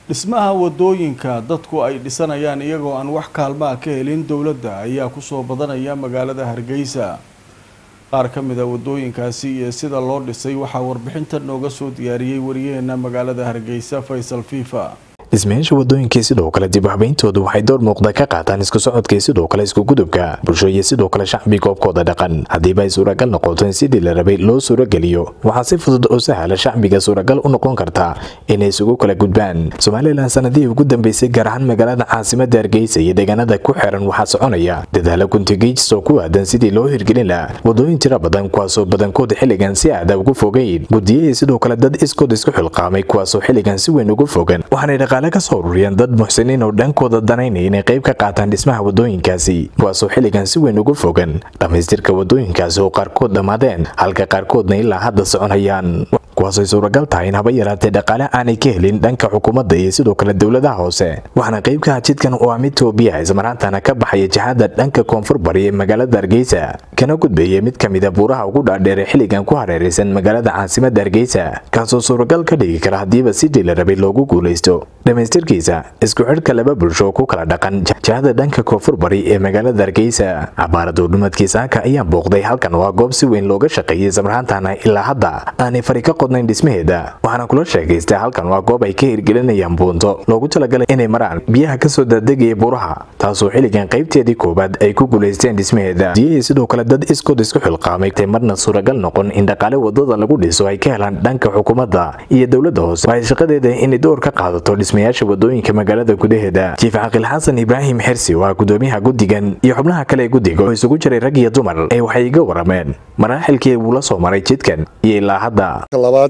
dhismaha wadooyinka dadku ay dhisanayaan iyagoo aan wax kaalmaa ka helin dowladda ayaa kusoo badanaya magaalada hargeysa qaar ka mid a wadooyinkaasi iyo sida loo dhisay waxaa warbixinta nooga soo diyaariyey wariyaheena magaalada hargeysa faysal fifa dhismayaasha wadooyinkii sidoo kale dib habayntoodu waxay door muuqda ka qaataan isku socodkii sidoo kale iskugudubka bulsho iyo sidoo kale shacbi goobkooda dhaqan haddiiba ay suuragal noqoto in sidii la rabay loo suurageliyo waxaa si fudud oo sahla shacbiga suuragal u noqon karta inay isugu kala gudbaan somalilan sanadihii ugu dambeysay gaar ahaan magaalada caasimada hargeysa iyo deegaanada ku xeeran waxaa soconaya dadaalo guntigiijis oo ku aadan sidii loo hirgelin laha wadooyin tira badan kuwaasoo badankood xilligan si aada ugu fogeyn gudiyahii sidoo kale dad iskood isku xilqaamay kuwaasoo xilligan si weyn ugu fogan waxaanay dhaqaale ka soo ururiyeen dad muxsiniin oo dhankooda danaynaya inay qayb ka qaataan dhismaha wadooyinkaasi kuwaasoo xilligan si weyn ugu fogan dhammaystirka wadooyinkaasi oo qaarkood dhammaadeen halka qaarkoodna ilaa hadda soconayaan kuwaasay suuragal tahay in haba yaraatee dhaqaale aanay ka helin dhanka xukuumadda iyo sidoo kale dowladaha hoose waxaana qaybkaha jidkan oo ah mid toobiya ismaraantana ka baxaya jihada dhanka koonfur bari ee magaalada hargeysa kana gudbeeya mid ka mida buuraha ugu dhaadheer ee xilligan ku hareeraysan magaalada caasimada hargeysa kaasoo suuragal ka dhigi kara haddiiba sidii la rabay loogu guulaysto dhammaystirkiisa isku xidhka laba bulsho ku kala dhaqan jihada dhanka koonfur bari ee magaalada hargeysa cabaarada dhumadkiisa haka ayaa booqday halkan waa goob si weyn looga shaqeeyay ismaraantana ilaa hadda aanay fari ka qodnayn dhismaheeda waxaana kula sheekaystay halkan waa goob ay ka hirgelinayaan buunto loogu talagalay inay maraan biyaha kasoo daadegaya buuraha taasoo xilligan qaybteedii koowaad ay ku guulaysteen dhismaheeda diyahii sidoo kale dad iskood isku xilqaamay tay marna suuragal noqon in dhaqaale wadada lagu dhiso ay ka helaan dhanka xukuumadda iyo dowladda hoose waxay shaqadeeda inay door ka qaadato dhismayaasha wadooyinka magaalada gudaheeda jiif caqil xasan ibraahim xirsi waa gudoomiyaha guddigan iyo xubnaha kale ee guddiga oo isugu jiray rag iyo dumar ee waxay iga warameen maraaxilkii uu la soo maray jidkan iyo ilaa hadda labaad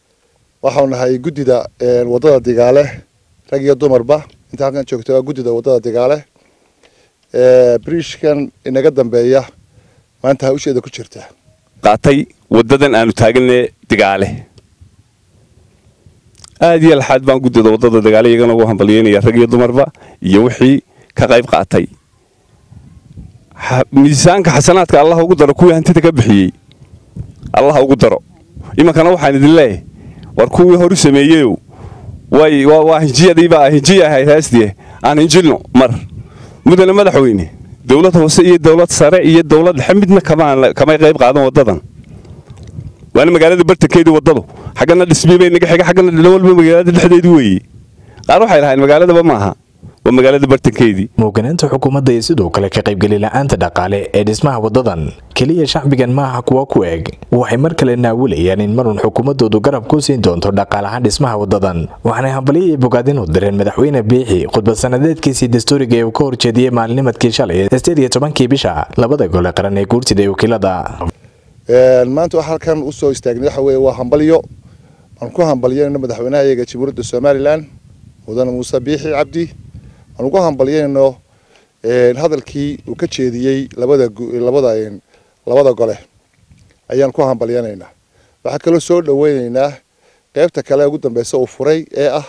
waxau nahay guddida wadada digaale rag iyo dumarba inta halkan joogta waa guddida wadada digaale briishkan inaga dambeeya maanta hawsheeda ku jirta qaatay wadadan aanu taaganne digaale aad iyo laxaad baan guddida wadada digaale iyagana ugu hambalyeynaya rag iyo dumarba iyo wixii ka qayb qaatay miisaanka xasanaadka allah ugu daro kuwii hantida ka bixiyey allah ugu daro imankana waxaan idin leeyahay war kuwii horu sameeyeyow way waa hinjiyadiibaa hinjiya ahayd heestie aan hinjilno mar mudane madaxweyne dowlad hoose iyo dowlad sare iyo dowlad dhexe midna kamay qayb qaadan wadadan waana magaalada bartankeedii wadadu xaggana dhismii bay naga xiga xaggana dhilowalba magaalada dhexdeedii weeye qaar waxay lahayn magaaladaba maaha waa magaalada bartankeedii muuganaanta xukuumadda iyo sidoo kale ka qaybgeli la-aanta dhaqaale ee dhismaha wadadan keliya shacbigan maaha kuwa ku eg waxay mar kale naawilayaan in marun xukuumadoodu garab ku siin doonto dhaqaalahaan dhismaha wadadan waxaanay hambalyo iyo bogaadin u direen madaxweyne biixi khudbad sanadeedkiisii dastuuriga ee uu ka horjeediyey maalinimadkii shalay sideed iyo tobankii bisha labada gole qaran ee guurtida ee wakiilada maanta waxa halkan usoo istaagnay waxa weeye waa hambalyo aan ku hambalyanayno madaxweynaha iyaga jamhuuriyadda somalilan mudane muuse biixi cabdi aan ugu hambalyanayno hadalkii uu ka jeediyey labada labada labada gole ayaan ku hambalyanaynaa waxaa kaloo soo dhaweynaynaa qaybta kale ugu dambeysa uu furay ee ah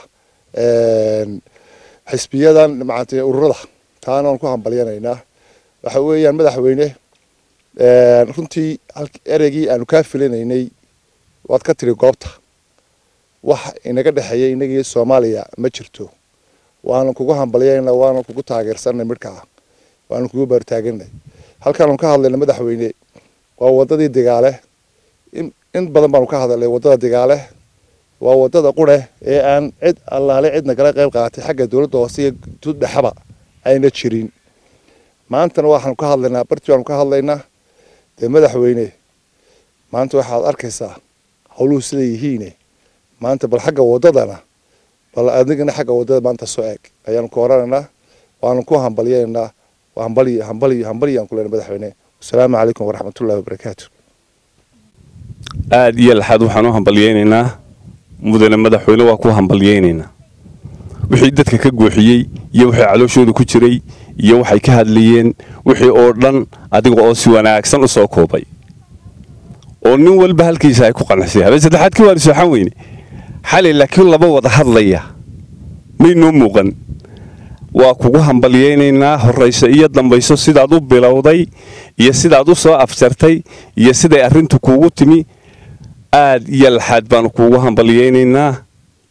xisbiyadan macanti ururada taana aan ku hambalyanaynaa waxa weeyaan madaxweyne runtii ereygii aanu kaa filinaynay waad ka tiri goobta wax inaga dhexeeya inagii soomaaliya ma jirto waanu kugu hambalyanayna waanu kugu taageersanay midhkaa waanu kugu baartaaganay halkaanu ka hadlayna madaxweyne waa wadadii digaale in badan baanu ka hadalnay wadada digaale waa wadada qure ee aan cid allaale cidna kala qayb qaatay xagga dowladda hoose iyo tuddhexaba ayna jirin maantana waxaanu ka hadlaynaa barti baanu ka hadlaynaa dee madaxweyne maanta waxaad arkaysaa howluhu siday yihiine maanta bal xagga wadadana bal adigana xagga wadada maanta soo eeg ayaanu ku oranaynaa waanu ku hambalyanaynaa hambali hambali hambaliyaan ku leenay madaxweyne wasalaamu calaykum waraxmatullahi wabarakaatu aad iyo laxaad waxaan u hambalyeynaynaa mudane madaxweyne waa ku hambalyeynaynaa wixii dadka ka gooxiyey iyo wixii calooshooda ku jiray iyo waxay ka hadlayeen wixii oo dhan adiga oo si wanaagsan u soo koobay oo nin walba halkiisa ay ku qanacsay habeen saddexaadkii waanu sooxan weyne xalay laakiin laba wada hadlaya may noo muuqan waa kugu hambalyeynaynaa horrayso iyo dambayso sidaad u bilowday iyo sidaad u soo afjartay iyo siday arrintu kuugu timi aad iyo laxaad baanu kuugu hambalyeynaynaa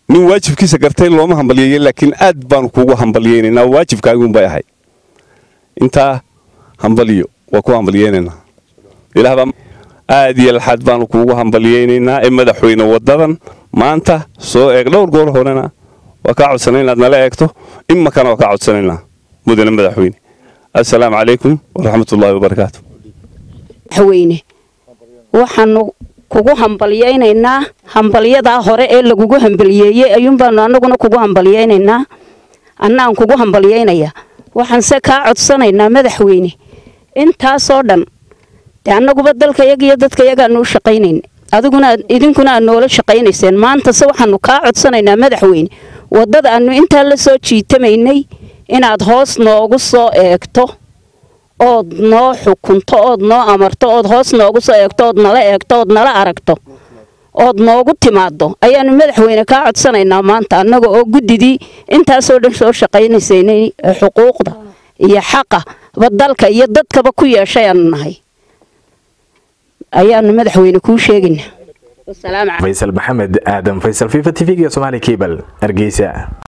nin waajibkiisa gartay looma hambalyeeye laakiin aad baanu kuugu hambalyeynaynaa waajibkaagunbay ahay intaa hambalyo waa ku hambalyeynaynaa ilaahbaa aad iyo laxaad baanu kuugu hambalyeynaynaa ee madaxweyne wadadan maanta soo eeg dhowr goor horena waa kaa codsana inaad nala eegto imakana waa kaa codsanaynaa mudane madaxweyne assalaamu calaykum waraxmatullaahi wabarakaatu madaxweyne waxaanu kugu hambalyeynaynaa hambalyadaa hore ee lagugu hambalyeeyey ayuunbaanu annaguna kugu hambalyeynaynaa annaan kugu hambalyeynaya waxaanse kaa codsanaynaa madaxweyne intaasoo dhan dee annaguba dalkayaga iyo dadkayagaanu u shaqaynayn adiguna idinkuna aad noola shaqaynayseen maantase waxaanu kaa codsanaynaa madaxweyne waddada aanu intaa la soo jiitamaynay inaad hoos noogu soo eegto ood noo xukunto ood noo amarto ood hoos noogu soo eegto ood nala eegto ood nala aragto ood noogu timaado ayaanu madaxweyne kaa codsanaynaa maanta annaga oo guddidii intaasoo dhan soo shaqaynaysayna xuquuqda iyo xaqa ba dalka iyo dadkaba ku yeeshay aanu nahay ayaanu madaxweyne kuu sheegaynaa faysal maxamed aadan faysal fifa t v-ga somaali cable hargeysa